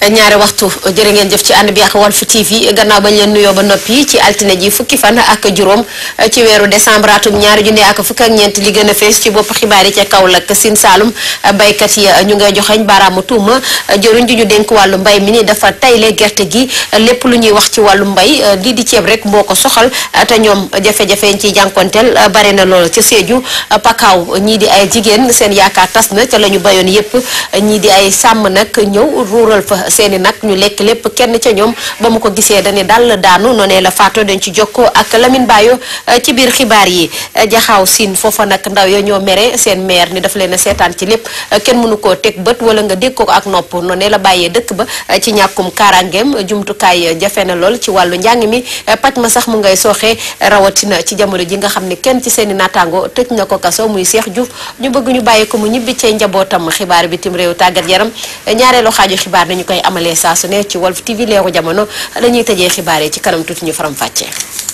ñaari waxtu jërë ngeen jëf ci ànd bi ak Walf TV gannaaw bañ leen nuyoo ba noppi ci altine ji fukki fan ak juróom ci weeru décembre atum ñaari junni ak fukk ak ñeent li gën a fees ci bopp xibaar yi ca Kaolack Sine Saalum baykat yi ñu ngay joxeñ baaraamu tuuma jëruñ ji ñu dénk wàllu mbay mi ni dafa tayle gerte gi lépp lu ñuy wax ci wàllu mbay lii di ceeb rek moo ko soxal te ñoom jafe-jafe yi ciy jànkonteel bare na lool ca Sédhiou Pakaaw ñii di ay jigéen seen yaakaar tas na ca la ñu bayoon yépp ñii di ay sàmm nag ñëw ruural fa seeni nag ñu lekk lépp kenn ca ñoom ba mu ko gisee dañu dal daanu noonee la faatoo dañ ci jokkoo ak Lamine Bayo ci biir xibaar yi jaxaaw siin foofa nag ndaw ya ñoo mere seen maire ni dafa leen a seetaan ci lépp kenn mënu koo teg bët wala nga dégg ko ak nopp noonee la bàyyee dëkk ba ci ñàkkum kaaraangeem jumtukaay jafe na lool ci wàllu njàng mi paj ma sax mu ngay sooxee rawatina ci jamono ji nga xam ne kenn ci seeni naataango tëj na ko kaso muy Cheikh Diouf ñu bëgg ñu bàyyi ko mu ñibbi cee njabootam xibaar bitim réew tàggat yaram ñaareelu xaaju xibaar nañu koy amalee saa su ne ci Walf TV leeru jamono dañuy tëjee xibaar yi ci kanam tuuti ñu faram fàccee.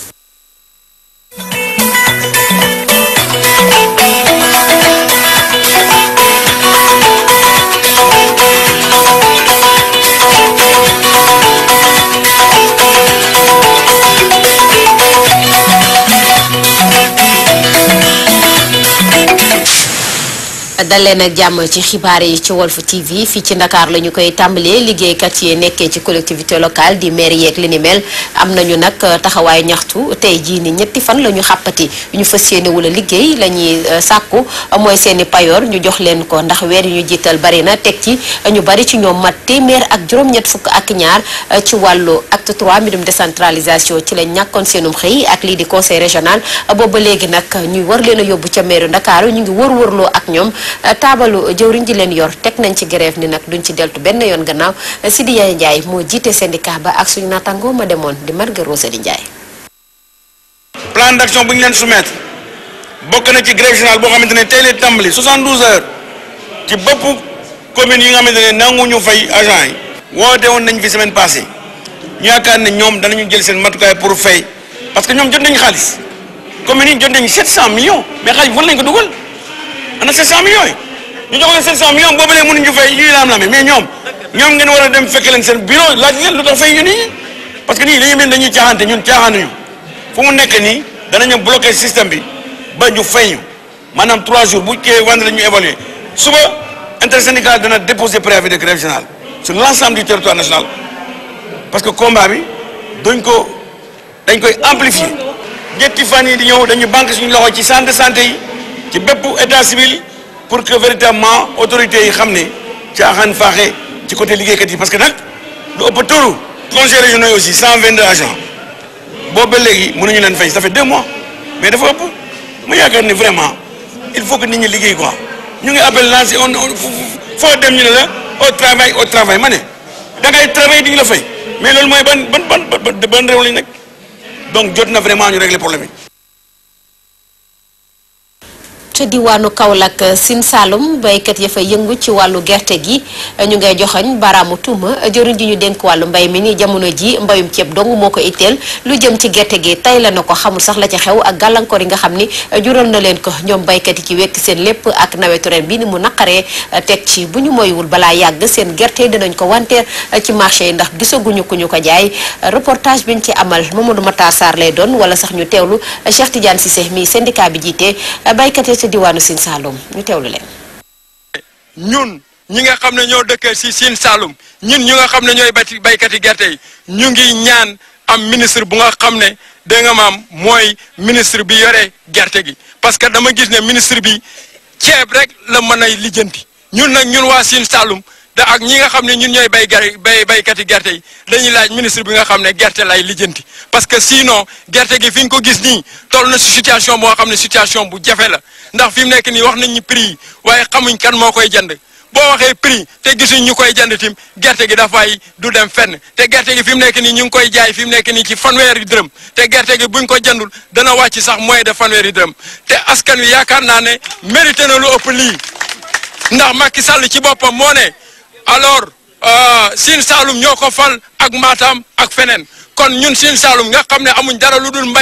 daleen ak jàmm ci xibaar yi ci Walf TV fii ci Ndakaar la ñu koy tàmbalee liggéeykat yi nekkee ci collectivité locale di maire yeeg li ni mel am nañu nag taxawaay ñaxtu tey jii ni ñetti fan la ñu xàppati ñu fas yéene wala liggéey la ñuy sàkku mooy seeni payoor ñu jox leen ko ndax weer yu ñu jiital bari na teg ci ñu bari ci ñoom mat téeméer ak juróom-ñett fukk ak ñaar ci wàllu acte 3 mbirum décentralisation ci lañ ñàkkoon seenum xëy ak lii di conseil régional booba léegi nag ñuy war leen a yóbbu ca maire Ndakaaru ñu ngi wër-wërloo ak ñoom taabalu jëwriñ ji leen yor teg nañ ci grève ni nag duñ ci deltu benn yoon gannaaw Sidi Yaye Ndiaye moo jiite syndicat ba ak suñu naataangoo ma demoon di Marga Rosali Ndiaye. plan d'action bu ñu leen soumettre bokk na ci grève générale boo xamante ne tey lay tàmbali 72 heures ci bopp commune yi nga xamante ne nanguñu fay agent yi woote woon nañ fi semaine passée ñu yaakaar ne ñoom danañu jël seen matukaay pour fay parce que ñoom jot nañu xaalis communes yi jot nañu 700 millions mais xaalis bi fan lañ ko dugal. ana 700 millions yi ñu jox leen 700 millions boobu léegi mënuñu fay ñuy laam-laame mais ñoom ñoom ngeen war a dem fekk leen seen bureau laaj leen lu tax fay ñu nii parce que nii dañuy mel dañuy caaxaante ñun caaxaanuñu fu mu nekk nii danañu bloqué système bi ba ñu fay ñu maanaam 3 jours bu kii vendredi ñu évaluer suba intersyndical dana déposer préavis de grève générale sur l'ensemble du territoire national parce que combat bi dañ ko dañ koy amplifier ñetti fan yi di ñëw dañu banque suñu loxo ci centre de santé yi. ci bépp état civil pour que véritablement autorités yi xam ne caaxaan faaxe ci côté liggéeykat yi parce que nag lu ëpp turu conseils régionaux yi aussi 122 agents boobu ba léegi mënuñu leen fay ça fait deux mois mais dafa ëpp mu yaakaar ni vraiment il faut que nit ñi liggéey quoi ñu ngi appel lancé on foo dem ñu ne la au travail au travail ma ne da ngay travail di ñu la fay mais loolu mooy ban ban ban ban réew lañ nekk donc jot na vraiment ñu régler problème yi. ca diwaanu Kaolack Sine Saalum baykat ya fa yëngu ci wàllu gerte gi ñu ngay joxañ baraamu tuuma jëriñ ji ñu dénk wàllu mbay mi ni jamono ji mbayum ceeb dong moo ko itteel lu jëm ci gerte gi tay la na ko xamul sax la ca xew ak gàllankoor yi nga xam ni jural na leen ko ñoom baykat yi ci wekk seen lépp ak nawetu ren bi ni mu naqaree teg ci bu ñu moywul balaa yàgg seen gerte dinañ ko wanteer ci marché yi ndax gisaguñu ku ñu ko jaay reportage biñ ci amal Mamadou Matar Sarr lay doon wala sax ñu teewlu Cheikh Tidiane Cissé mi syndicat bi jiite baykat ci diwaanu Sine Saalum ñu teewlu leen. ñun ñi nga xam ne ñoo dëkkee ci Sine Saalum ñun ñi nga xam ne ñooy bati baykati gerte yi ñu ngi ñaan am ministre bu nga xam ne dégg nga maam mooy ministre bi yore gerte gi parce que dama gis ne ministre bi ceeb rek la mën a lijjanti ñun nag ñun waa Sine Saalum da ak ñi nga xam ne ñun ñooy bay gerte bay baykati gerte yi dañuy laaj ministre bi nga xam ne gerte lay lijjanti parce que sinon gerte gi fi ñu ko gis nii toll na si situation boo xam ne situation bu jafe la ndax fi mu nekk nii wax nañ ñu prix yi waaye xamuñ kan moo koy jënd boo waxee prix te gisuñ ñu koy jënd tim gerte gi dafay du dem fenn te gerte gi fi mu nekk nii ñu ngi koy jaay fi mu nekk nii ci fanweeri dërëm te gerte gi buñ ko jëndul dana wàcc sax moins de fanweeri dërëm te askan wi yaakaar naa ne mérité na lu ëpp lii ndax Macky Sall ci boppam moo ne alors Sine Saalum ñoo ko fal ak Matam ak feneen kon ñun Sine Saalum nga xam ne amuñ dara lu dul mbay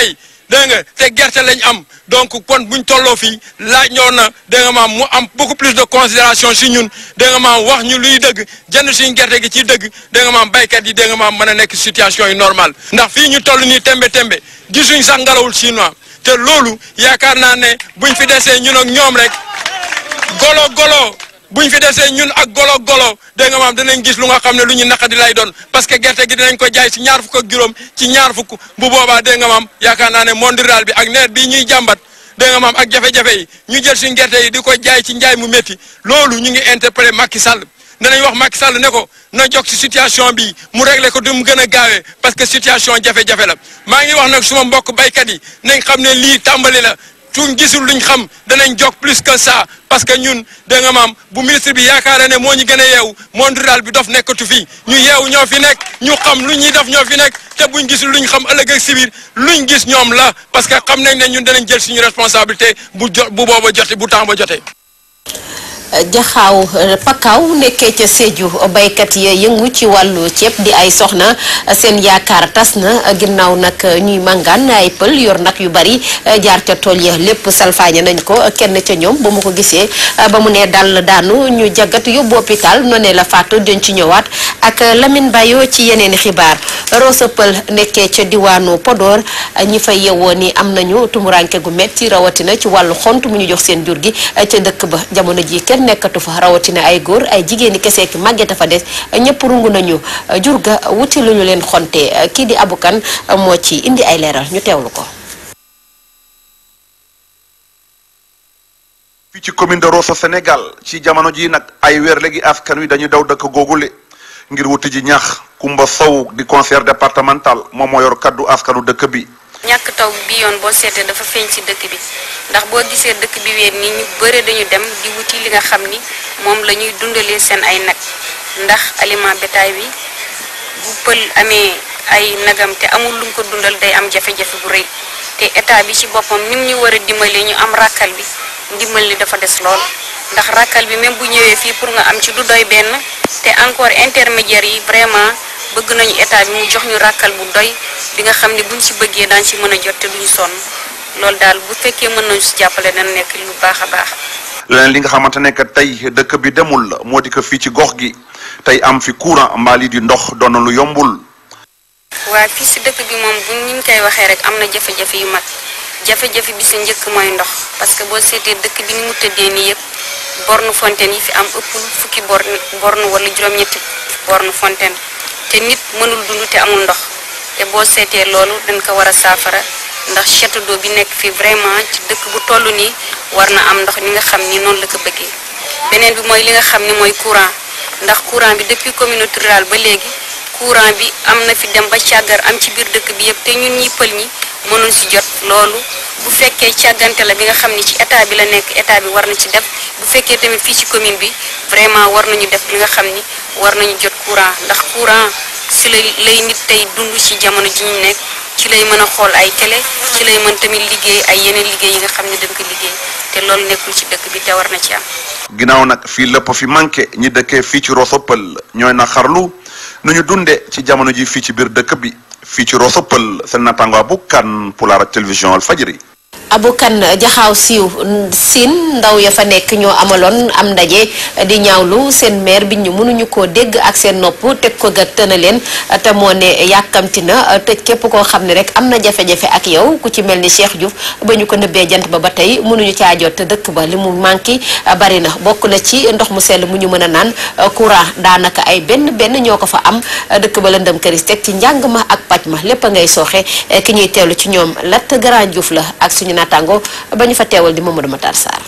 dégg nga te gerte lañ am donc kon buñ tolloo fii laaj ñoo na dégg nga maam mu am beaucoup plus de considération si ñun dégg nga maam wax ñu luy dëgg jënd suñu gerte gi ci dëgg dégg nga maam baykat yi dégg nga maam mën a nekk situation yi normal ndax fii ñu toll nii tembe tembe gisuñ sax ngalawul chinois te loolu yaakaar naa ne buñ fi desee ñun ak ñoom rek golo golo buñ fi desee ñun ak golo golo dégg nga maam dinañ gis lu nga xam ne lu ñu naqadi lay doon parce que gerte gi dinañ ko jaay ci ñaar fukk ak juróom ci ñaar fukk bu boobaa dégg nga maam yaakaar naa ne monde rural bi ak nawet bii ñuy jàmbat dégg nga maam ak jafe-jafe yi ñu jël suñ gerte yi di ko jaay ci njaay mu métti loolu ñu ngi interpellé Macky Sall danañ wax Macky Sall ne ko na jog ci situation bi mu réglé ko du mu gën a gaawee parce que situation jafe-jafe la maa ngi wax nag suma mbokk baykat yi nañ xam ne lii tàmbali la suñ gisul luñ xam danañ jog plus que ça parce que ñun da nga maam bu ministre bi yaakaar ne moo ñu gën a yeewu monde rural bi dof nekkatu fi ñu yeewu ñoo fi nekk ñu xam lu ñuy def ñoo fi nekk te buñ gisul luñ xam ëllëg ak si biir luñ gis ñoom la parce que xam nañ ne ñun danañ jël suñu responsabilité bu jo bu booba jote bu temps ba jotee. jaxaaw pakaaw nekkee ca Sédhiou baykat yi yëngu ci wàllu ceeb di ay soxna seen yaakaar tas na ginnaaw nag ñuy màngaan ay pël yor nag yu bari jaar ca tool ya lépp salfaañe nañ ko kenn ca ñoom ba mu ko gisee ba mu ne dal daanu ñu jagat yóbbu hôpital noonee la faatu dañ ci ñëwaat ak Lamine Bayo ci yeneeni xibaar Rosa pël nekkee ca diwaanu Podor ñi fay yewoo ni am nañu tumuranke gu metti rawatina ci wàllu xont mu ñu jox seen jur gi ca dëkk ba jamono ji kenn nekkatu fa rawatina ay góor ay jigéeni kese ki màggeta fa des ñëpp rungu nañu jur ga wuti lu ñu leen xonte kii di abukan moo ci indi ay leeral ñu teewlu ko fii ci commune de Rosso Sénégal ci jamono ji nag ay weer léegi askan wi dañuy daw dëkk googule ngir wuti ji ñax Kumba Sow di conseiller départemental moom moo yor kaddu askanu dëkk bi ñàkk taw bi yoon boo seetee dafa feeñ ci dëkk bi ndax boo gisee dëkk bi weer nii ñu bëre dañu dem di wuti li nga xam ni moom la ñuy dundalee seen ay nag ndax aliment bétail bi bu pël amee ay nagam te amul lu mu ko dundal day am jafe-jafe bu rëy te état bi ci boppam nim ñu war a dimbalee ñu am ràkkal bi ndimbal li dafa des lool ndax ràkkal bi même bu ñëwee fii pour nga am ci du doy benn te encore intermédiaire yi vraiment bëgg nañu état bi mu jox ñu ràkkal bu doy bi nga xam ne buñ ci bëggee daañ ci mën a jot te duñu sonn loolu daal bu fekkee mën nañu si jàppale dana nekk lu baax a baax. leneen li nga xamante ne que tey dëkk bi demul la moo di ko fii ci gox gi tey am fi courant mbaali di ndox doon na lu yombul. waa fii si dëkk bi moom bu ñu koy waxee rek am na jafe-jafe yu mag jafe-jafe bi si njëkk mooy ndox parce que boo seetee dëkk bi ni mu tëddee nii yëpp borne fontaine yi fi am ëppul fukki borne borne wala juróom-ñetti borne fontaine te nit mënul dund te amul ndox te boo seetee loolu dañ ko war a saafara ndax château d'eau bi nekk fii vraiment ci dëkk bu toll nii war na am ndox ni nga xam ni noonu la ko bëggee beneen bi mooy li nga xam ni mooy courant ndax courant bi depuis communauté rurale ba léegi courant bi am na fi dem ba càggar am ci biir dëkk bi yëpp te ñun ñi pël ñi mënuñ si jot loolu bu fekkee càggante la bi nga xam ni ci état bi la nekk état bi war na ci def bu fekkee tamit fii ci commune bi vraiment war nañu def li nga xam ni war nañu jot courant ndax courant si lay lay nit tey dund ci jamono ji ñu nekk ci lay mën a xool ay télé ci lay mën tamit liggéey ay yeneen liggéey yi nga xam ne dañ ko liggéey te loolu nekkul ci dëkk bi te war na ci am. ginnaaw nag fii lépp fi manqué ñi dëkkee fii ci Rosso Pël ñooy na xarlu nu ñu dundee ci jamono ji fii ci biir dëkk bi fii ci Rosso Pël seen naataango bu kan Pulaar ak télévision Walfadjri abukan jaxaaw siiw siin ndaw ya fa nekk ñoo amaloon am ndaje di ñaawlu seen maire bi ñu mënuñu koo dégg ak seen nopp teg ko ga tëna leen te moo ne yàkkamti na tëj képp koo xam ne rek am na jafe-jafe ak yow ku ci mel ni Cheikh Diouf ba ñu ko nëbbee jant ba ba tey mënuñu caa jot te dëkk ba li mu manqué bari na bokk na ci ndox mu sell mu ñu mën a naan courant daanaka ay benn benn ñoo ko fa am dëkk ba lëndëm këris teg ci njàng ma ak paj ma lépp a ngay sooxe ki ñuy teewlu ci ñoom Lat Grand Diouf la ak suñu naataango ba ñu fa teewal di Mamadou Matar Sarr.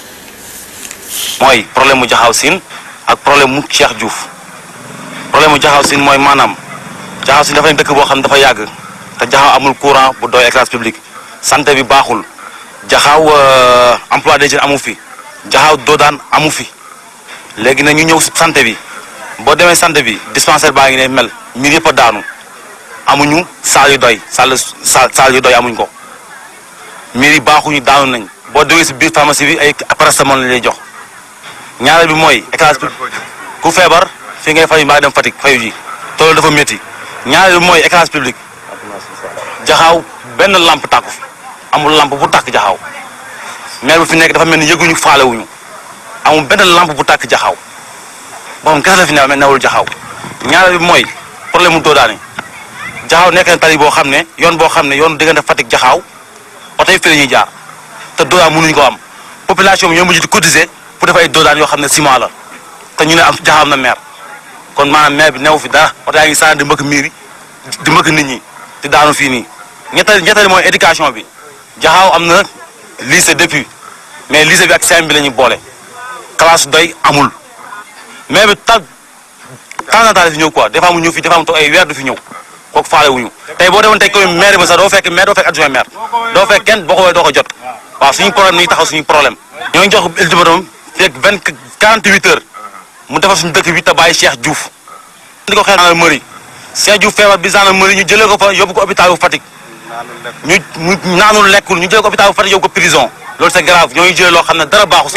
mooy problème mu jaxaw siin ak problème mu Cheikh Diouf problème mu jaxaw siin mooy maanaam jaxaw siin dafa nekk dëkk boo xam ne dafa yàgg te jaxaw amul courant bu doy éclairage public santé bi baaxul jaxaw emploi des jeunes amu fi jaxaw doodaan amu fi léegi nag ñu ñëw santé bi boo demee santé bi dispensaire baa ngi ne mel mbir yëpp a daanu amuñu saal yu doy saal saal yu doy amuñ ko. miir yi baaxuñu daanu nañ boo déggee si biir pharmacie bi ay paracétamol lañ lay jox ñaareel bi mooy éclairage public ku feebar fii ngay fayu mbaa dem Fatick fayu ji toolu dafa métti ñaareel bi mooy éclairage public jaxaaw benn lampe tàkku fi amul lampe bu tàkk jaxaw maire bu fi nekk dafa mel ni yëguñu faalewuñu amul benn lampe bu tàkk jaxaw boo xam kese la fi ne newul jaxaw ñaareel bi mooy problème mu doodaani jaxaw nekk na tali boo xam ne yoon boo xam ne yoon diggante Fatick jaxaw oto yi fi la ñuy jaar te doodaan mënuñu ko am population bi ñoo mujj di cotiser pour def ay doodaan yoo xam ne ciment la te ñu ne am jaxaw am na maire kon maanaam maire bi newu fi dara oto yaa ngi sànni di mbëkk miir yi di mbëkk nit ñi di daanu fii nii ñetteel ñetteel mooy éducation bi jaxaaw am na lycée depuis mais lycée bi ak CM bi la ñuy boole classe doy amul mais bi ta temps en temps fi ñëw quoi des fois mu ñëw fi des fois mu toog ay weer du fi ñëw kooku faale wuñu tey boo demoon tey commune maire ba sax doo fekk maire doo fekk adjoint maire doo fekk kenn boo ko woowee doo ko jot waaw suñu problème ni taxaw suñu problème ñoo ngi jox ultimatum fekk vingt quarante huit heures mu defar suñu dëkk bi te bàyyi Cheikh Diouf di ko xeex gendarmerie Cheikh Diouf feebar bi gendarmerie ñu jëlee ko fa yóbbu ko hôpital bu Fatick ñu mu naanul lekkul ñu jëlee ko hôpital bu Fatick yóbbu ko prison loolu c'est grave ñooy jëlee loo xam ne dara baaxu si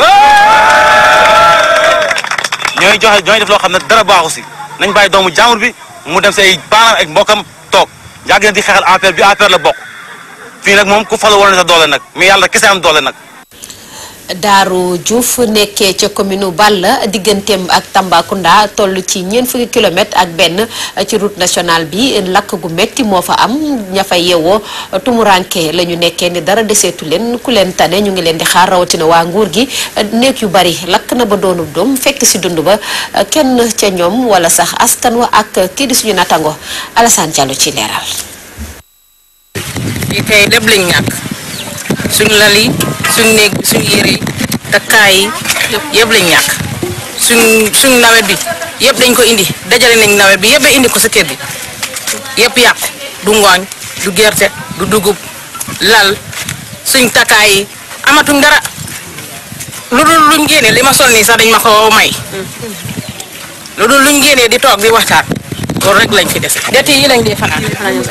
ñooy joxe ñooy def loo xam ne dara baaxu si nañ bàyyi doomu jàmbur bi mu dem say baanaam ak mbokkam toog yàgg na di xeexal APR bi APR la bokk fii nag moom ku falu woon na sa doole nag mais yàlla kese am doole nag Daaru Diouf nekkee ca commune Balla digganteem ak Tambacounda toll ci ñeent fukki kilomètre ak benn ci route nationale bi lakk gu metti moo fa am ña fa yeewoo tumuranke la ñu nekkee ni dara deseetu leen ku leen tane ñu ngi leen di xaar rawatina waa nguur gi néeg yu bari lakk na ba doonub doom fekk si dund ba kenn ca ñoom wala sax askan wa ak kii di suñu natango Alassane Diallo ci leeral. fii tey lépp lañ ñàkk suñ lal yi suñ néeg bi suñ yére yi takkaay yi yëpp lañ ñàkk suñ suñ nawet bi yëpp dañ ko indi dajale nañ nawet bi yëpp a indi ko sa kër bi yëpp yàqu du ngooñ du gerte du dugub lal suñ takkaay yi amatuñ dara lu dul luñ génnee li ma sol nii sax dañ ma ko may lu dul luñ génnee di toog di waxtaan loolu rek lañ fi dese det yi lañ dee fanaan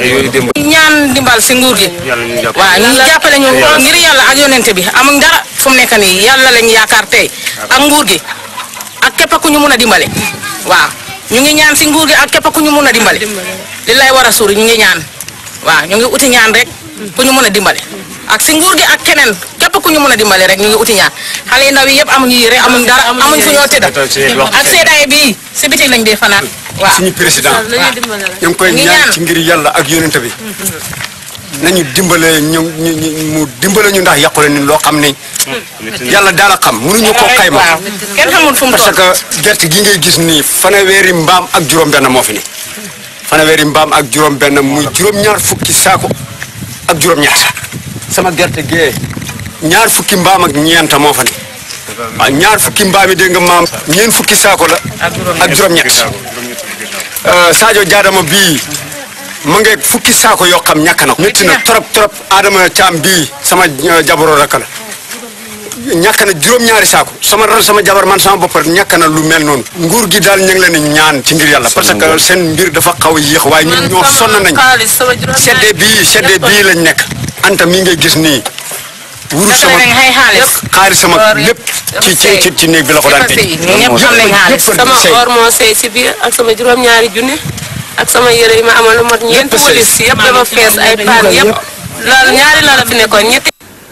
ñaan dimbal si nguur gi waaw ñu jàppale ñu ngir yàlla ak yonente bi amuñ dara fu mu nekk nii yàlla lañ yaakaar tey ak nguur gi ak képp ku ñu mun a dimbale waaw ñu ngi ñaan si nguur gi ak képp ku ñu mun a dimbale li lay war a suuri ñu ngi ñaan waaw ñu ngi uti ñaan rek ku ñu mun a dimbale ak si nguur gi ak keneen képp ku ñu mun a dimbale rek ñu ngi uti ñaan xale yu ndaw yi yëpp amuñu yére amuñ dara amuñ fu ñoo tëdd ak seddaay bii si biti lañ dee fanaan waaw suñu président ñu ngi koy Ñu ñaan ñaan. ci ngir yàlla ak yonent bi nañu dimbale ñu ñu ñu- mu dimbale ñu ndax yàqule ni loo xam ne yàlla daal a xam mënuñu ko xayma waaw kenn xamul fu mu parce toll que gerte gi ngay gis nii fanweeri mbaam ak juróom-benn moo fi ne fanweeri mbaam ak juróom-benn muy juróom-ñaar fukki saako ak juróom-ñett sama gerte gee ñaar fukki mbaam ak ñeenta moo fa ne waaw ñaar fukki mbaam yi dégg nga maam ñeent fukki saako la ak juróom-ñett Euh, Sadio Diadama bii mu ngi fukki saako yoo xam ñàkk na ko. métti na trop trop Adama Thiam bii sama euh, jabaro rakk la ñàkk na juróom-ñaari saako sama ra- sama jabar man sama bopp rek ñàkk na lu mel noonu. nguur gi daal ñu ngi leen di ñaan ci ngir yàlla parce que seen mbir dafa xaw a yéex waaye ñun ñoo sonn nañ sedde bii sedde bii lañ nekk. Anta mii ngay gis nii. wuru Dafa sama nañ ay xaalis. xaalis sama lépp ci ci ci ci néeg bi la ko daan Dafa sëy. tëj. ñëpp xam nañ xaalis. Yëpp a sama sëy. or moo sey si biir ak sama juróom-ñaari junne ak sama yére yi ma amal lu mot ñeenti Lépp sëy. walis yëpp dama fees ay paan yëpp loolu ñaari la la fi nekkoon ñetti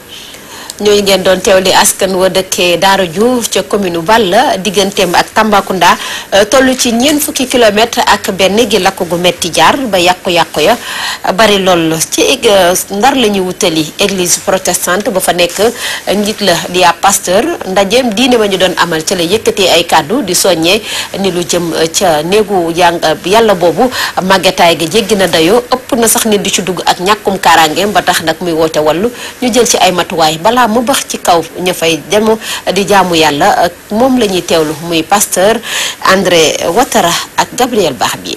ñooy ngeen doon teewli askan wa dëkkee Daara Diouf ca commune Balla digganteem ak Tambacounda euh, toll ci ñeent fukki kilomètre ak benn gi lakk gu metti jaar ba yàqu-yàqu ya bari lool ci ég- euh, ndar la ñuy wutali église protestante ba fa nekk euh, njiit la di ab pasteur ndajeem diine ma ñu doon amal ca la yëkkatee ay kàddu di soññee ni lu jëm euh, ca néegu jàng yàlla boobu màggetaay ga jéggi na dayoo ëpp na sax nit di ci dugg ak ñàkkum kaaraangeem ba tax nag muy woote wallu ñu jël ci ay matuwaay balaa mu bax ci kaw ña fay dem di jaamu yàlla moom la ñuy teewlu muy pasteur André Ouattara ak Gabriel Barbier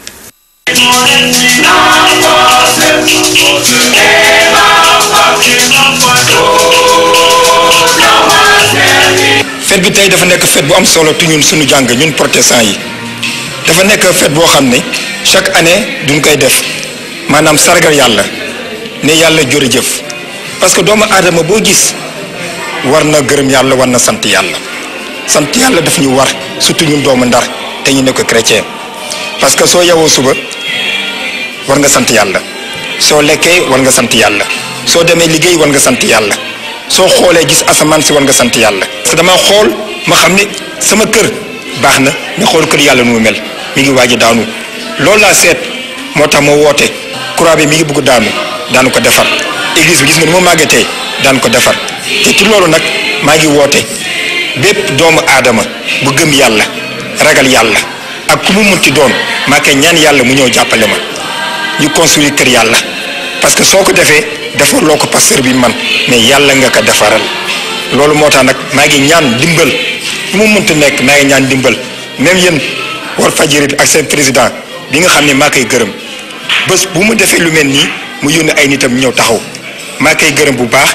fête bi tey dafa nekk fête bu am solo tu ñun suñu jàng ñun protestant yi dafa nekk fête boo xam ne chaque année duñ koy def maanaam sargal yàlla ne yàlla jërëjëf parce que doomu aadama boo gis war na gërëm yàlla war na sant yàlla sant yàlla daf ñu war surtout ñun doomu ndar te ñu nekk chrétien parce que soo yewoo suba war nga sant yàlla soo lekkee war nga sant yàlla soo demee liggéey war nga sant yàlla soo xoolee gis asamaan si war nga sant yàlla. parce que dama xool ma xam ne sama kër baax na nga xool kër yàlla nu mu mel mi ngi waaj a daanu loolu laa seet moo tax ma woote croix bi mi ngi bëgg daanu daanu ko defar église bi gis nga ni ma màggetee daan ko defar te ci loolu nag maa ngi woote bépp doomu aadama bu gëm yàlla ragal yàlla ak ku mu munti doon maa koy ñaan yàlla mu ñëw jàppale ma ñu construire kër yàlla parce que soo ko defee defar loo ko pasteur bi man mais yàlla nga ko defaral loolu moo tax nag maa ngi ñaan dimbal fu mu munti nekk maa ngi ñaan dimbal même yéen war fajiri bi ak seen président bi nga xam ne maa koy gërëm bés bu mu defee lu mel nii mu yónni ay nitam ñëw taxaw maa koy gërëm bu baax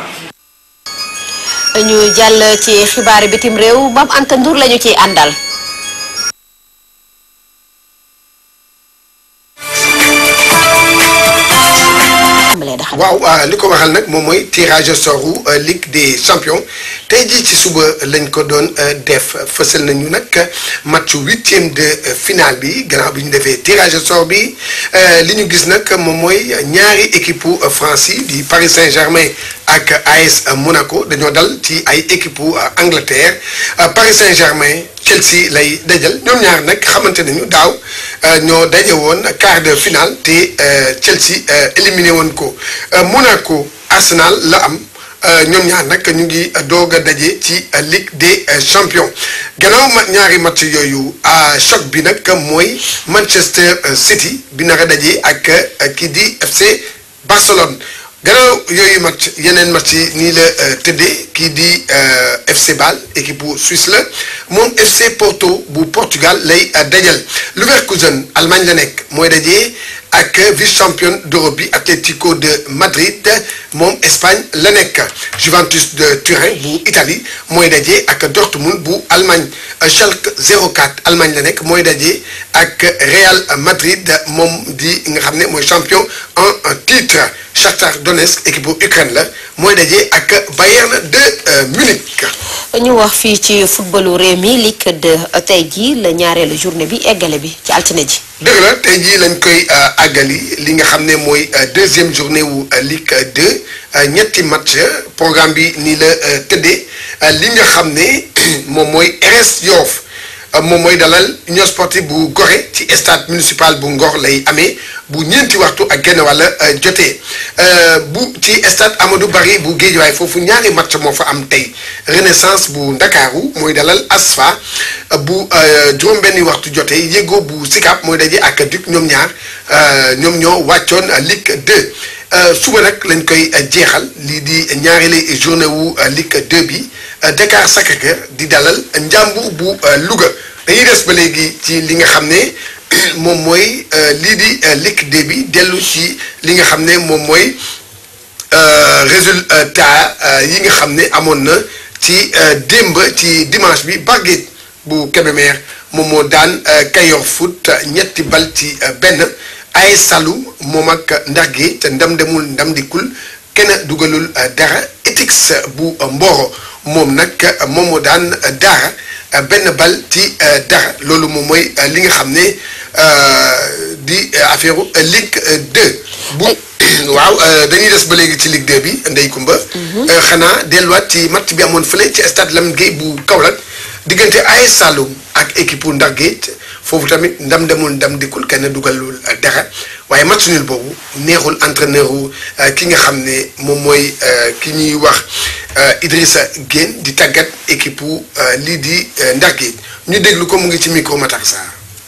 ñu jàll ci xibaari bitim réew Mame Anta Ndour lañu ciy àndal waaw li ko waxal nag moom mooy tirage au sort u Ligue des champions tey jii ci suba lañ ko doon def fësal nañu nag match huitième de finale bi gannaaw bi ñu defee tirage au sort bi li ñu gis nag moom mooy ñaari équipe France yi di Paris Saint-Germain ak AS Monaco dañoo dal ci ay équipe Angleterre Paris Saint-Germain Chelsea lay dajal ñoom ñaar nag xamante nañu daaw ñoo daje woon quart de finale te Chelsea éliminé woon ko Monaco Arsenal la am ñoom ñaar nag ñu ngi doog a daje ci Ligue des champions gannaaw ma ñaari match yooyu choc bi nag mooy Manchester City bi naka daje ak kii di FC Barcelone. gannaaw yooyu match yeneen match yi nii la tëddee kii di FC Bâle équipe bu Suisse la moom FC Porto bu Portugal lay dajal Leverkusen Allemagne la nekk mooy dajee ak vice champion d'Europe bi Atlético de Madrid moom Espagne la nekk Juventus de Turin bu Italie mooy dajee ak Dortmund bu Allemagne Schalke 04 Allemagne la nekk mooy dajee ak Real Madrid moom di nga xam ne mooy champion en titre Shakhtar Donetsk équipe bu Ukraine la mooy daje ak Bayern de Munich. ñu wax fii ci footballu réew mi Ligue 2 tey jii la ñaareelu journée bi eggale bi ci altine ji. dëgg la tey jii lañ koy àggali li nga xam ne mooy deuxième journée wu Ligue 2 ñetti match programme bi nii la tëddee li nga xam ne moom mooy RS Yoff moom mooy dalal union sportive bu Gorée ci stade municipal bu Ngor lay amee bu ñeenti waxtu ak genn wàll jotee bu ci stade Amadou Barry bu Guédiawaye foofu ñaari match moo fa am tey Renaissance bu Ndakaaru mooy dalal ASFA bu juróom-benni waxtu jotee Yego bu Sicap mooy daje ak Duc ñoom ñaar ñoom ñoo wàccoon Ligue 2 suba nag lañ koy jeexal lii di ñaareeli journée wu Ligue 2 bi Dakar Sacré-Cœur di dalal Njàmbur bu Louga dañuy des ba léegi ci li nga xam ne moom mooy lii di Ligue 2 bi dellu ci li nga xam ne moom mooy résultat yi nga xam ne amoon na ci démb ci dimanche bi Barguet bu Kébémer moom moo daan Kayor Foot ñetti bal ci benn ay Saloum moom ak Ndargé te ndam demul ndam dikkul kenn dugalul dara Etix bu Mboro moom nag moom moo daan dara benn bal ci dara loolu moom mooy li nga xam ne di affaire Ligue 2 bu waaw dañuy des ba léegi ci Ligue 2 bi Ndey Kumba xanaa delluwaat ci match bi amoon fële ci stade Lamine Gueye bu Kaolack diggante AS Saloum ak équipe bu Ndar Géej foofu tamit ndam demul ndam dikkul kenn dugalul dara waaye match nul boobu neexul entraîneur wu ki nga xam ne moom mooy ki ñuy wax Idrissa Guène di tàggat équipe wu lii di Ndar Géej ñu déglu ko mu ngi ci micro Matar Sarr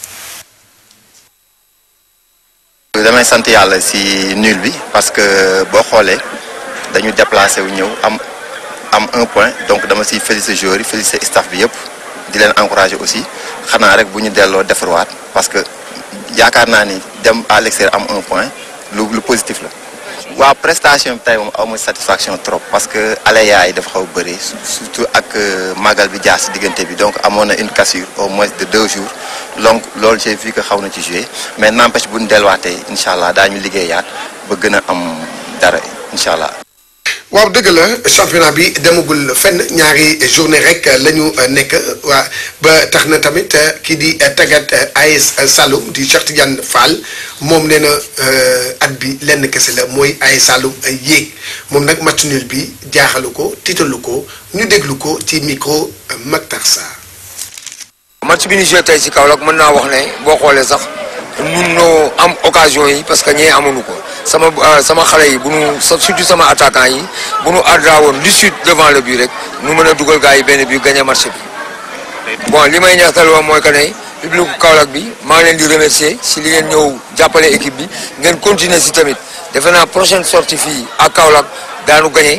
damay sant yàlla si nul bi parce que boo xoolee dañu déplacé wu ñëw am am un point donc dama siy félicité joueurs yi félicité staff bi yëpp di leen encouragé aussi xanaa rek bu ñu delloo defarwaat parce que yaakaar naa ni dem à l'extérieur am un point lu lu positif la. waaw prestation bi tey moom aw ma satisfaction trop parce que aléas yi dafa xaw a bëri surtout ak màggal bi jaar si diggante bi donc amoon na une cassure au moins de deux jours donc loolu j'ai vu que xaw na ci jouer mais n'empêche bu ñu delluwaatee incha allah daañu liggéeyaat ba gën a am dara incha allah. waaw dëgg la championnat bi demagul fenn ñaari journée rek la ñu nekk waa ba tax na tamit kii di tàggat AS Saloum di Cheikh Tidiane Fall moom nee na at bi lenn kese la mooy AS Saloum yéeg moom nag match nul bi jaaxalu ko tiitalu ko ñu déglu ko ci micro Mactar Sarr. match bi ñu joué tey ci Kaolack mën naa wax ne boo xoolee sax nun noo am occasion yi parce que ñee amuñu ko sama sama xale yi bu nu surtout sama attaquant yi bu nu adra woon du sud devant le but rek nu mën a dugal gars yi benn but gagné match bi bon li may ñaxtal woon mooy que ne public Kaolack bi maa ngi leen di remercier si li ngeen ñëw jàppale équipe bi ngeen continuer si tamit defe naa prochaine sortie fii ak Kaolack daanu gagné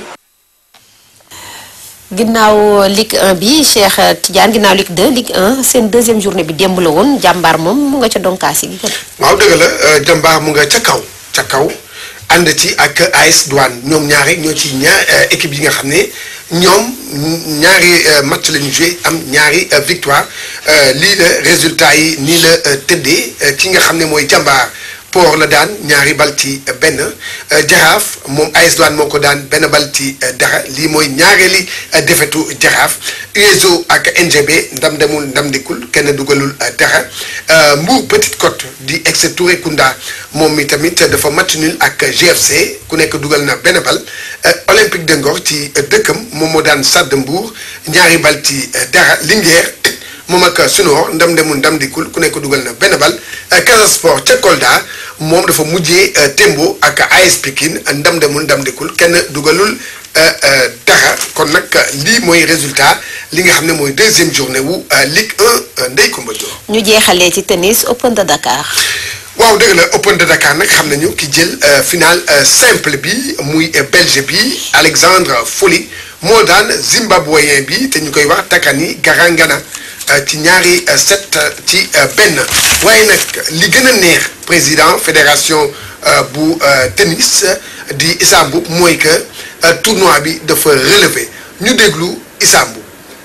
ginnaaw Ligue 1 bi Cheikh Tidiane ginnaaw Ligue 2 Ligue 1 seen deuxième journée bi démb la woon jàmbaar moom mu nga ca donkaas yi. waaw dëgg la jàmbaar mu nga ca kaw ca kaw ànd ci ak AS Douane ñoom ñaari ñoo ci ñaar équipe yi nga xam ne ñoom ñaari match la ñu joué am ñaari victoire lii la résultat yi nii la tëddee ki nga xam ne mooy jàmbaar. Port la daan ñaari bal ci benn jaraaf moom AS Douane moo ko daan benn bal ci dara lii mooy ñaareeli defetu jaraaf USO ak NGB ndam demul ndam dikul kenn dugalul dara Mbour Petite Côte di ex Touré Kunda moom mi tamit dafa match nul ak GFC ku nekk dugal na benn bal Olympique de Ngor ci dëkkam moom moo daan Stade de Mbour ñaari bal ci dara Linguère moom ak Sunor ndam demul ndam dikul ku nekk dugal na benn bal Casa Sport ca Kolda moom dafa mujjee Tembo ak AS Pikine ndam demul ndam dikul kenn dugalul dara kon nag lii mooy résultat li nga xam ne mooy deuxième journée wu Ligue 1 Ndeye Coumba Diop. ñu jeexalee ci tennis Open de Dakar. waaw dëgg la Open de Dakar nag xam nañu ki jël final simple bi muy belge bi Alexandre Folli moo daan zimbabwéen bi te ñu koy wax Takani Garangana. ci ñaari set ci benn waaye nag li gën a neex président fédération bu tennis di Issa Mboup mooy que tournoi bi dafa relevé ñu déglu Issa Mboup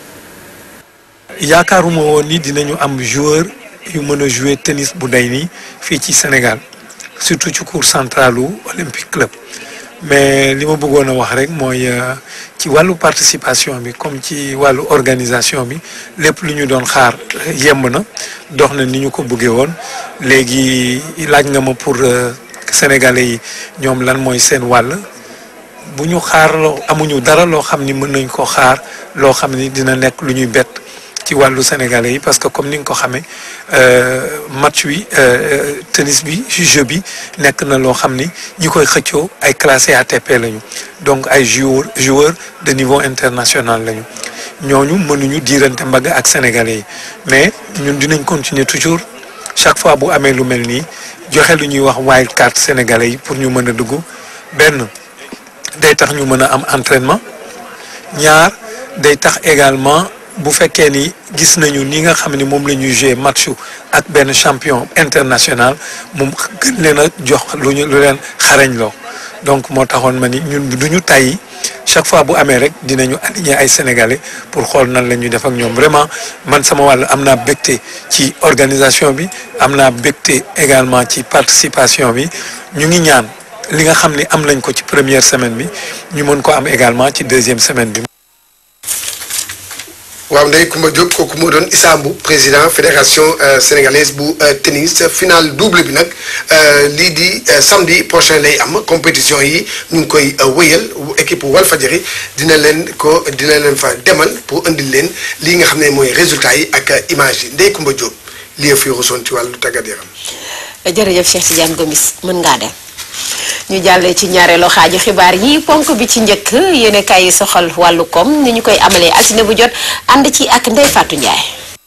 yaakaaruma woon ni dinañu am joueur yu mën a jouer tennis bu day nii fii ci Sénégal surtout ci cour centralu Olympique Club mais li ma bëggoon a wax rek mooy ci wàllu participation bi comme ci wàllu organisation bi lépp lu ñu doon xaar yemb na dox na ni ñu ko bëggee woon léegi laaj nga ma pour sénégalais yi ñoom lan mooy seen wàll bu ñu xaar loo amuñu dara loo xam ni mën nañ ko xaar loo xam ni dina nekk lu ñuy bett ci wàllu sénégalais yi parce que comme ni nga ko xamee match wi tennis bi jeu bi nekk na loo xam ni ñi koy xëccoo ay classé ATP lañu donc ay joueurs joueurs de niveau international lañu ñooñu mënuñu diirante mbagg ak sénégalais yi mais ñun dinañ continuer toujours chaque fois bu amee lu mel nii joxe lu ñuy wax wild card sénégalais yi pour ñu mën a dugg benn day tax ñu mën a am entraînement ñaar day tax également. bu fekkee ni gis nañu ni nga xam ne moom la ñuy jouer match ak benn champion international moom gën leen a jox lu ñu lu leen xarañ loo donc moo taxoon ma ni ñun du ñu tàyyi chaque fois bu amee rek dinañu aligner ay sénégalais pour xool nan la ñuy def ak ñoom vraiment man sama wàll am naa bégte ci organisation bi am naa bégte également ci participation bi ñu ngi ñaan li nga xam ni am nañ ko ci première semaine bi ñu mën ko am également ci deuxième semaine bi. waaw Ndeye Coumba Diop kooku moo doon Issa Mboup président fédération sénégalaise bu tennis final double bi nag lii di samedi prochain lay am compétition yi ñu ngi koy wëyal équipe Walfadjri dina leen ko dina leen fa demal pour indil leen lii nga xam ne mooy résultat yi ak image yi Ndeye Coumba Diop lii fi rusoon ci wàllu tàggat yaram. jërëjëf Cheikh Tidiane Gomis mën ngaa dem. ñu jàllee ci ñaareelu xaaju xibaar yi ponk bi ci njëkk yéene kaay yi soxal wàllu koom ni ñu koy amalee altine bu jot ànd ci ak Ndeye Fatou Ndiaye.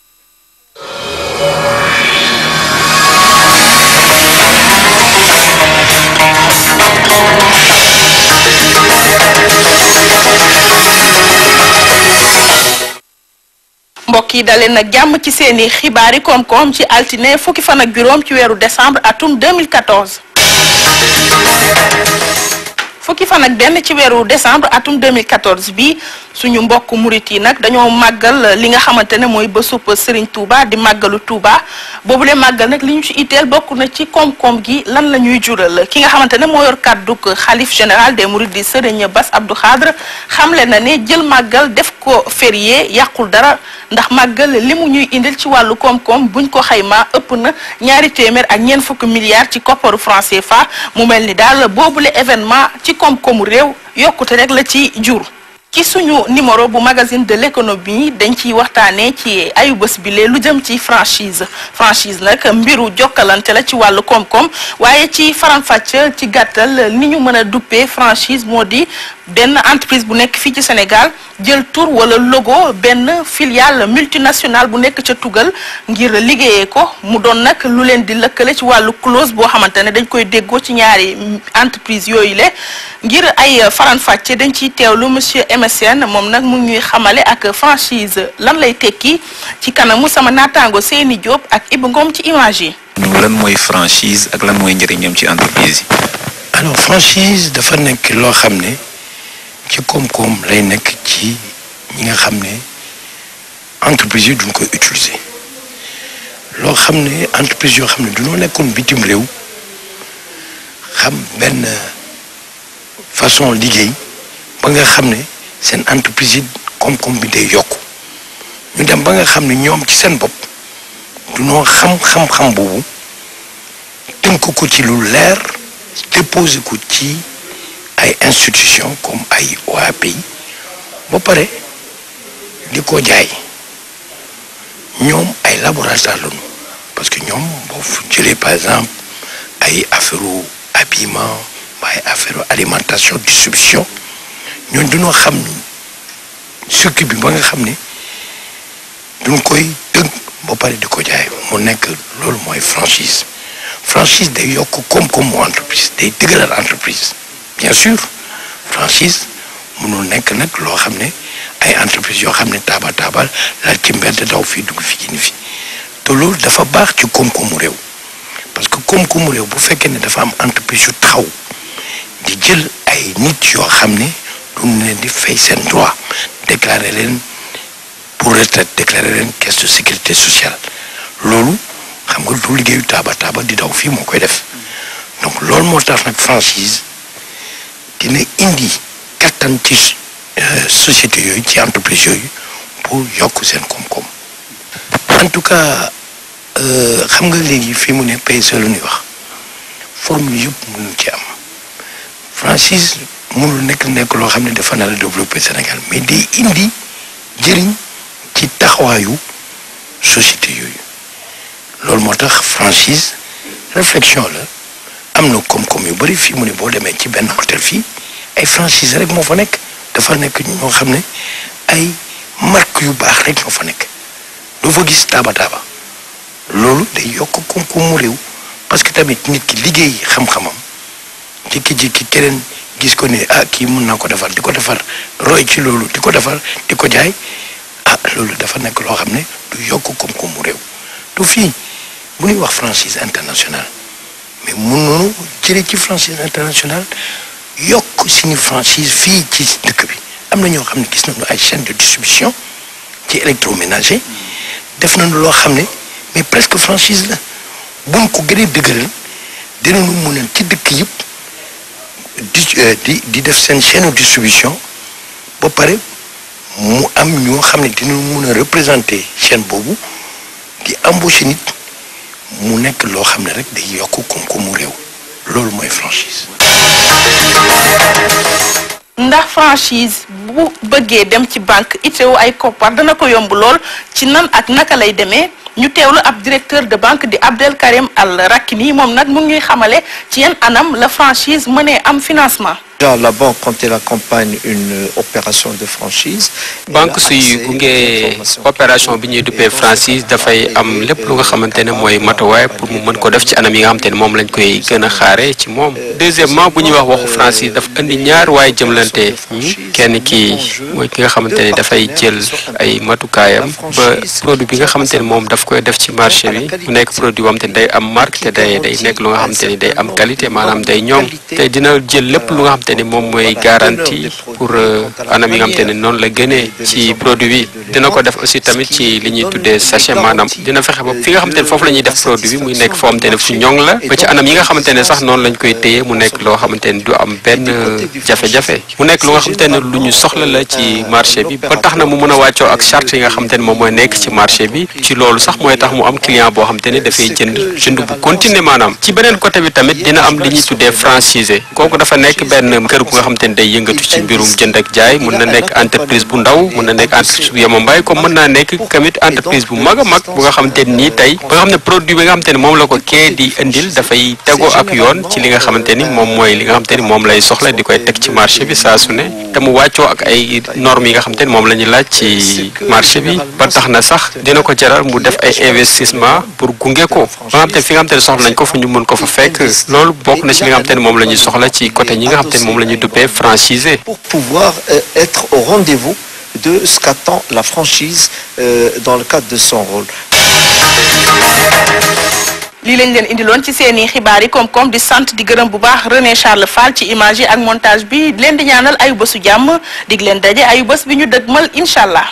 mbokk yi dalee nag jàmm ci seeni xibaari koom-koom ci altine fukki fan ak juróom ci weeru décembre atum 2014. fukki fan ak benn ci weeru décembre atum 2014 bi suñu mbokk murit yi nag dañoo màggal li nga xamante ne mooy bésub Serigne Touba di màggalu Touba boobule màggal nag li ñu ci itteel bokk na ci koom-koom gi lan la ñuy jural ki nga xamante ne moo yor kàdduk xalif général des mourides di Serigne Bass Abdou Khadre xamle na ne jël màggal def ko férié yàqul dara ndax màggal li mu ñuy indil ci wàllu koom-koom buñ ko xaymaa ëpp na ñaari téeméer ak ñeent fukki milliards ci kopparu franc CFA mu mel ni daal boobule événement ci koom-koomu réew yokkute rek la ci jur. ci suñu numéro bu magazine de l'économie dañ ciy waxtaanee ci ayu bés bi lee lu jëm ci franchise franchise nag mbiru jokkalante la ci wàllu koom-koom waaye ci faram-fàcc ci gàttal ni ñu mën a duppee franchise moo di benn entreprise bu nekk fii ci Sénégal jël tur wala logo benn filiale multinationale bu nekk ca tugal ngir liggéeyee ko mu doon nag lu leen di lëkkale ci wàllu clause boo xamante ne dañ koy déggoo ci ñaari entreprise yooyu le ngir ay faram-fàcce dañ ciy teewlu monsieur MSN moom nag mu ngi ñuy xamale ak franchise lan lay tekki ci kanamu sama naataango Seyni Diop ak Ibou Ngom ci image yi. lan mooy franchise ak lan mooy njëriñam ci entreprise yi. alors franchise dafa nekk loo xam ne ci koom-koom lay nekk ci ñi nga xam ne entreprise yi duñ koy utiliser loo xam ne entreprise yoo xam ne duñoo nekkoon bitim réew xam benn façon liggéey ba nga xam ne seen entreprise yi koom-koom bi day yokku ñu dem ba nga xam ne ñoom ci seen bopp duñoo xam xam-xam boobu tënk ko ci lu leer déposé ko ci ay institution comme ay OAPI ba pare di ko jaay ñoom ay laboratoire lañu parce que ñoom boo jëlee par exemple ay affaire habillement ay affaire alimentation distribution ñooñu dañoo xam circuit bi ba nga xam ne duñ koy tënk ba pare di ko jaay mu nekk loolu mooy franchise franchise day yokk koom-koom mu entreprise day dëgëral entreprise bien sûr franchise mënul nekk nag loo xam ne ay entreprise yoo xam ne taaba taabal laal ci mbedd daw fii dugg fii ni fi te loolu dafa baax ci koom-koomu réew parce que koom-koomu réew bu fekkee ne dafa am entreprise yu taxaw di jël ay nit yoo xam ne duñ leen di fay seen droit déclarer leen pour retraite déclarer leen caisse de sécurité sociale loolu xam nga du liggéeyu taaba taaba di daw fii moo koy def donc loolu moo tax nag franchise dina indi kattan ci société yooyu ci entreprise yooyu pour yokk seen koom-koom en tout cas xam nga léegi fii mu ne PSE lu ñuy wax formule yëpp mënul ci am franchise mënul nekk nekk loo xam ne dafa nar a développer Sénégal mais day indi jëriñ ci taxawaayu société yooyu loolu moo tax franchise réflexion la am na koom-koom yu bari fii mu ne boo demee ci benn hôtel fii ay franchise rek moo fa nekk dafa nekk ñoo xam ne ay marque yu baax rek ñoo fa nekk doo fa gis taaba taaba loolu day yokk koom-koomu réew parce que tamit nit ki liggéey xam-xamam jékki-jékki keneen gis ko ne ah kii mun naa ko defar di ko defar roy ci loolu di ko defar di ko jaay ah loolu dafa nekk loo xam ne du yokk koom-koomu réew du fii bu ñuy wax franchise internationale mais mënoonu jëlee ci franchise internationale yokk suñu franchise fii ci dëkk bi am na ñoo xam ne gis nañu ay chaîne de distribution ci électroménager def nañu loo xam ne mais presque franchise la buñ ko gënee dëgëral dinañu mën a ci dëkk yëpp di di di def seen chaîne de distribution ba pare mu am ñoo xam ne dinañu mën a représenter chaîne boobu di embaucher nit mu nekk loo xam ne rek day yokk koom-koomu réew loolu mooy franchise. ndax franchise bu bëggee dem ci banque itteewu ay koppar dana ko yomb lool ci nan ak naka lay demee ñu teewlu ab directeur de banque di Abdel Karim Al Rakini moom nag mu ngi xamale ci yan anam la franchise mënee am financement. Déjà, la banque, quand elle accompagne une opération de franchise, banque suy gunge opération bi ñuy duppee franchise dafay am lépp lu nga xamante ne mooy matuwaay pour mu mën ko def ci anam yi nga xamante ne moom lañ koy gën a xaare ci moom deuxièmement bu ñuy wax waxu franchise dafa indi ñaar waaye jëmlante ñi kenn ki mooy ki nga xamante ne dafay jël ay matukaayam ba produit bi nga xamante ne moom daf koy def ci marché bi mu nekk produit boo xamante ne day am marque te day day nekk lu nga xamante ne day am qualité maanaam day ñoŋ te dina jël lépp lu nga xamante xamante ni moom mooy garantie pour anam yi nga xamante ni noonu la gënee ci produit bi dina ko def aussi tamit ci li ñuy tuddee sachet maanaam dina fexe ba fi nga xamante ne foofu la ñuy def produit bi muy nekk foo xamante ne su ñoŋ la ba ci anam yi nga xamante ne sax noonu lañ koy téye mu nekk loo xamante ne du am benn jafe-jafe mu nekk lu nga xamante ne lu ñu soxla la ci marché bi ba tax na mu mën a wàccoo ak charte yi nga xamante ne moom mooy nekk ci marché bi ci loolu sax mooy tax mu am client boo xamante ne dafay jënd jënd bu continuer maanaam ci beneen côté bi tamit dina am li ñuy tuddee franchisé kooku dafa nekk benn kër gu nga xamante ne day yëngatu ci mbirum jënd ak jaay mun na nekk entreprise bu ndaw mun na nekk entreprise bu yemambaay comme mën naa nekk tamit entreprise bu mag a mag bu nga xamante ne nii tey ba nga xam ne produit bi nga xamante ne moom la ko kee di indil dafay tegoo ak yoon ci li nga xamante ni moom mooy li nga xamante ni moom lay soxla di koy teg ci marché bi saa su ne te mu wàccoo ak ay normes yi nga xamante ni moom la ñuy laaj ci marché bi ba tax na sax dina ko jaral mu def ay investissement pour gunge ko ba nga xamante fi nga xamante ne soxla nañ ko fa ñu mën ko fa fekk loolu bokk na ci li nga xamante ni moom la ñuy soxla ci côté ñi nga xamante ni moom la ñuy duppee franchisé. pour pouvoir euh, être au rendez-vous de ce qu'attend la franchise euh, dans le cadre de son rôle. lii lañ leen indiloon ci seeni xibaar yi koom-koom di sant di gërëm bu baax René Charles Fall ci image yi ak montage bi leen di ñaanal ayu bésu jàmm dig leen daje ayu bés bi ñu dëgmal incha allah.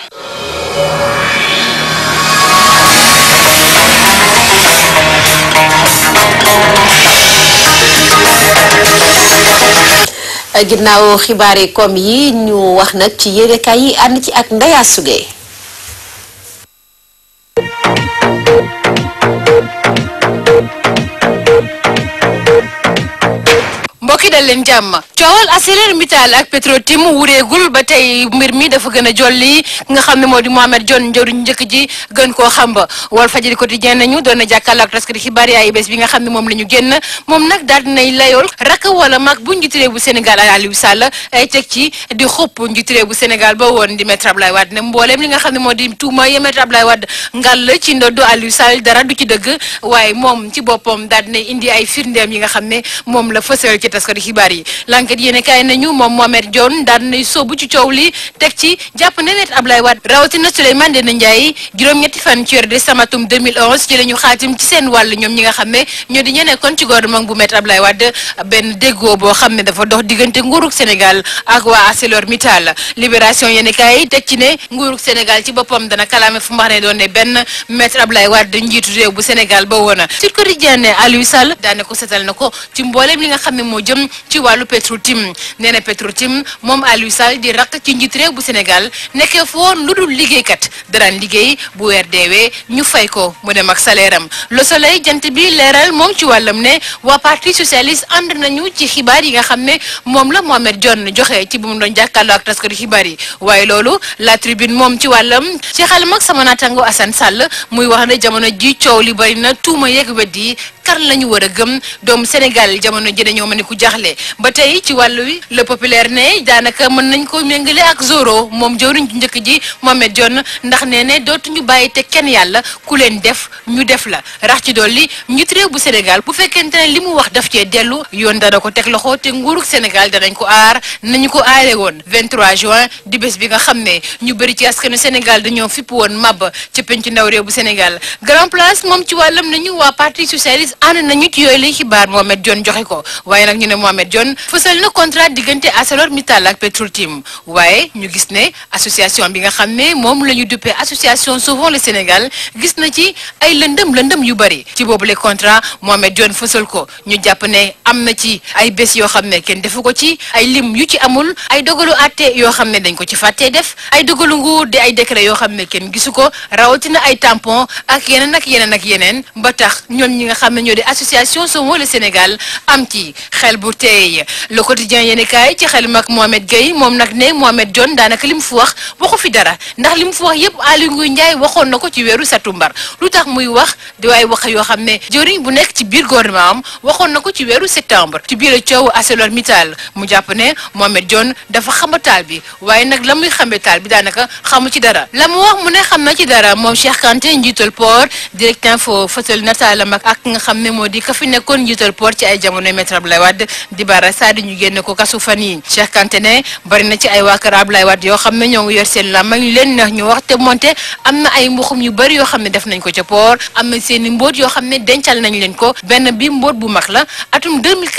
ginnaaw xibaar yi comme yi ñu wax nag ci yéenekaay yi ànd ci ak Ndeya Sugee mbokki dal leen jàmm coowal ArcelorMittal ak Petrotim wureegul ba tey mbir mi dafa gën a jolli nga xam ne moo di Mohamed Dionne njëriñ njëkk ji gën koo xam ba Walf Fadjri quotidien nañu doon na jàkkaarloo ak taskati xibaar yi ay bés bi nga xam ne moom la ñu génn moom nag daal dinay layool rakk wala mag bu njiitu réew bu Sénégal Aliou Sall ay teg ci di xupp njiitu réew bu Sénégal ba woon di maître Abdoulaye Wade ne mbooleem li nga xam ne moo di tuuma yi maître Abdoulaye Wade ngal ci ndoddu Aliou Sall dara du ci dëgg waaye moom ci boppam daal dinay indi ay firndeem yi nga xam ne moom la fësal ci taskati xibaar yi l'enquête yéene kaay nañu moom Mohamed Dionne daal dinay sóobu ci coow li teg ci jàpp ne maître Abdoulaye Wade rawatina Souleymane Ndéné Ndiaye juróom-ñetti fan ci weeru décembre atum 2011 ci la ñu xaatim ci seen wàll ñoom ñi nga xam ne ñoo di ñe nekkoon ci gouvernement bu maître Abdoulaye Wade benn déggoo boo xam ne dafa dox diggante nguurug Sénégal ak waa ArcelorMittal libération yéene kaay teg ci ne nguurug Sénégal ci boppam dana kalaame fu mbax ne doon ne benn maître Abdoulaye Wade njiitu réew bu Sénégal ba woon Sud Quotidien ne Aliou Sall daane ko setal na ko ci mbooleem li nga xam ne moo jëm ci wàllu Petrotim nee na Petrotim moom Aliou Sall di rakk ci njiit réew bu Sénégal nekkee foon lu dul liggéeykat daraan liggéey bu weer deewee ñu fay ko mu dem ak salaire am Le Soleil jant bi leeral moom ci wàllam ne waa parti socialiste ànd nañu ci xibaar yi nga xam ne moom la Mohamed Dionne joxe ci bu mu doon jàkkaarloo ak taskatu xibaar yi waaye loolu la tribune moom ci wàllam ci xalam ak sama naataango Assane Sall muy wax ne jamono ji coow li bari na tuuma yeeg weddi kan la ñu war a gëm doomu Sénégal jamono ji dañoo mën ni ku jaxle ba tey ci wàllu wi le populaire ne daanaka mën nañ ko méngale ak Zoro moom jëwriñ ci njëkk ji Mohamed Dionne ndax nee ne dootuñu bàyyi te kenn yàlla ku leen def ñu def la rax ci dolli njiit réew bu Sénégal bu fekkente ne li mu wax daf cee dellu yoon dana ko teg loxo te nguurug Sénégal danañ ko aar nañu ko aare woon 23 juin di bés bi nga xam ne ñu bëri ci askanu Sénégal dañoo fipp woon mab ci penc ndaw réew bu Sénégal grand place moom ci wàllam nañu waa parti socialiste ànd nañu ci yooyu lay xibaar Mohamed Dionne joxe ko waaye nag ñu ne Mohamed Dionne fësal na contrat diggante ArcelorMittal ak Petrotim waaye ñu gis ne association bi nga xam ne moom la ñu duppee association Sauvons le Sénégal gis na ci ay lëndëm lëndëm yu bëri ci boobule contrat Mohamed Dionne fësal ko ñu jàpp ne am na ci ay bés yoo xam ne kenn defu ko ci ay lim yu ci amul ay dogalu àtte yoo xam ne dañ ko ci fàttee def ay dogalu nguur di ay décret yoo xam ne kenn gisu ko rawatina ay tampon ak yeneen ak yeneen ak yeneen ba tax ñoom ñi nga xam ne ñoo di association Sauvons le Sénégal am ci xel bu teey le quotidien yéeni kaay ci xel mag Mohamed Gueye moom nag ne Mohamed Dionne daanaka li mu fi wax waxu fi dara ndax li mu fi wax yépp Aly Ngouille Ndiaye waxoon na ko ci weeru satumbar lu tax muy wax di waay wax yoo xam ne jëriñ bu nekk ci biir gouvernement am waxoon na ko ci weeru septembre ci biir coow ArcelorMittal mu jàpp ne Mohamed Dionne dafa xamba taal bi waaye nag la muy xambe taal bi daanaka xamu ci dara la mu wax mu ne xam na ci dara moom Cheikh Kanté njiital port direct info fësal nataalam ak ak nga xam ne moo di ka fi nekkoon njiital port ci ay jamono Maître Abdoulaye Wade di Bara Sadi ñu génne ko kasu fan yi Cheikh Kanté ne bari na ci ay waa kër Abdoulaye Wade yoo xam ne ñoo ngi yor seen làmmañ ñu leen neex ñu wax te monte am na ay mbuxum yu bari yoo xam ne def nañ ko ca port am na seen i mbóot yoo xam ne dencal nañ leen ko benn bi mbóot bu mag la atum 2004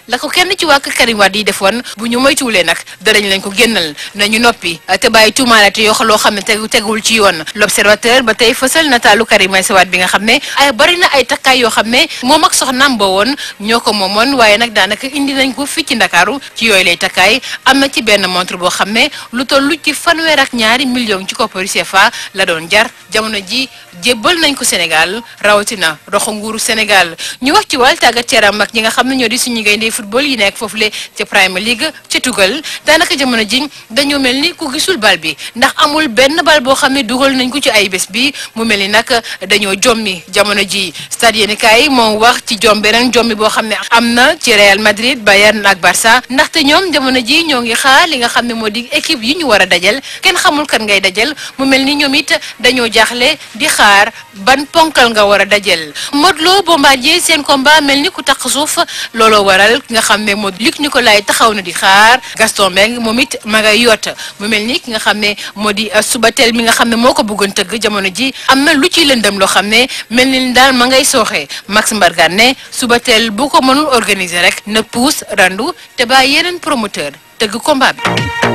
la ko kenn ci waa kër Karim Wade yi defoon bu ñu moytuwulee nag danañ leen ko génnal nañu noppi te bàyyi tuumaalaate yoo loo xam ne tegu teguwul ci yoon l'observateur ba tey fësal nataalu Karim Meïssa Wade bi nga xam ne ay bari na ay takkaay yoo xam ne moom ak soxnaam ba woon ñoo ko moomoon waaye nag daanaka indi nañ ko fii ci Ndakaaru ci yooyu lay takkaay am na ci benn montre boo xam ne lu tollu ci fanweer ak ñaari million ci kopparu CFA la doon jar jamono ji jébbal nañ ko Sénégal rawatina roxo nguuru Sénégal ñu wax ci wàll tàggat yaram ak ñi nga xam ne ñoo di suñu gaynde football yi nekk foofule ca Premier League ca tugal daanaka jamono ji dañoo mel ni ku gisul bal bi ndax amul benn bal boo xam ne dugal nañ ko ci ay bés bi mu mel ni nag dañoo jommi jamono ji stade yéeni kaay moom wax ci jom beneen jommi boo xam ne am na ci Real Madrid Bayern ak Barça ndaxte ñoom jamono ji ñoo ngi xaar li nga xam ne moo di équipe yi ñu war a dajal kenn xamul kan ngay dajal mu mel ni ñoom it dañoo jaaxle di xaar ban ponkal nga war a dajal Modou Lo Bombardier seen combat mel ni ku tax suuf looloo waral ki nga xam ne moo Luc Nicolaï taxaw na di xaar Gaston Mbengue moom it ma ngay yott mu mel ni ki nga xam ne moo di Subatel mi nga xam ne moo ko bëggoon tëgg jamono ji am na lu ciy lëndëm loo xam ne mel ni daal ma ngay sooxee Max Mbargane ne Subatel bu ko mënul organiser rek na puus randu te bàyyi yeneen promoteur tëgg combat bi.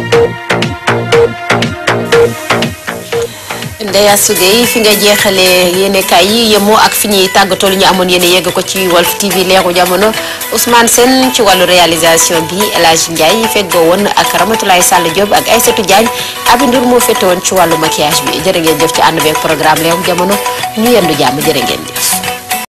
Ndeya Sougey fi nga jeexalee yéenekaay yi yemoo ak fi ñuy tàggatoo li ñu amoon yéen yegg ko ci Walf TV leeru jamono Ousmane Sène ci wàllu réalisation bi El Hadj Ndiaye feggoo woon ak Ramatoulaye Sall Diop ak Aïssatou Diagne Abi Ndour moo fette woon ci wàllu maquillage bi jërë ngeen jëf ci ànd beeg programme leeru jamono ñu yendu jàmm jërë ngeen jëf.